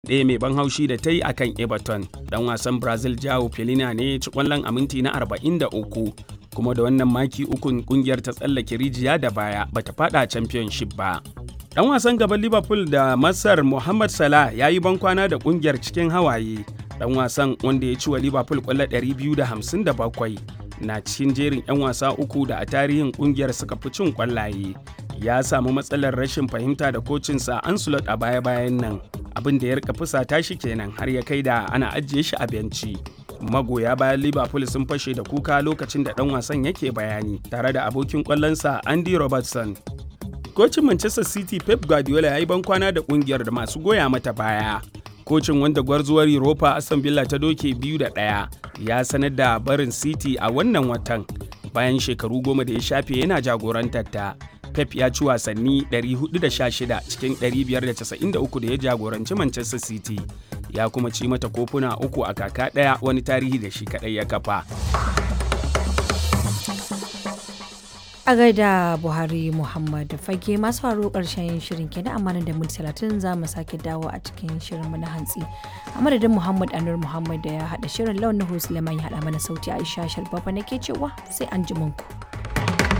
ɗaya mai ban haushi da ta yi akan Everton. Dan wasan Brazil Joao Pelina ne ci kwallon a minti na 43 kuma da wannan maki ukun kungiyar ta tsallake rijiya da baya bata fada championship ba. Dan wasan gaban Liverpool da Masar Mohamed Salah ya yi bankwana da kungiyar cikin hawaye. Dan wasan wanda ya ci wa Liverpool kwallo 257 na cikin jerin 'yan wasa uku da a tarihin kungiyar suka fi cin kwallaye. Ya samu matsalar rashin fahimta da kocinsa Ancelot a baya-bayan nan. Abin da ya rika fusata shi kenan har ya kai da ana ajiye shi a benci. magoya bayan liverpool sun fashe da kuka lokacin da dan wasan yake bayani tare da abokin kwallonsa andy robertson kocin manchester city pep guardiola ya yi bankwana da kungiyar da masu goya mata baya kocin wanda gwarzuwar europa aston villa ta doke biyu da ɗaya ya sanar da barin city a wannan watan bayan shekaru goma da ya shafe yana jagorantar ta pep ya ci wasanni 416 cikin 593 da ya jagoranci manchester city ya kuma ci mata kofuna uku a kaka ɗaya wani tarihi da shi kaɗai ya kafa. a gaida buhari muhammad fage masu faru karshen shirin kenan amma da minti talatin za mu sake dawo a cikin shirinmu na hantsi a madadin muhammad anur muhammad da ya haɗa shirin launin suleiman ya haɗa mana sauti aisha shalbaba nake cewa sai an ji ku.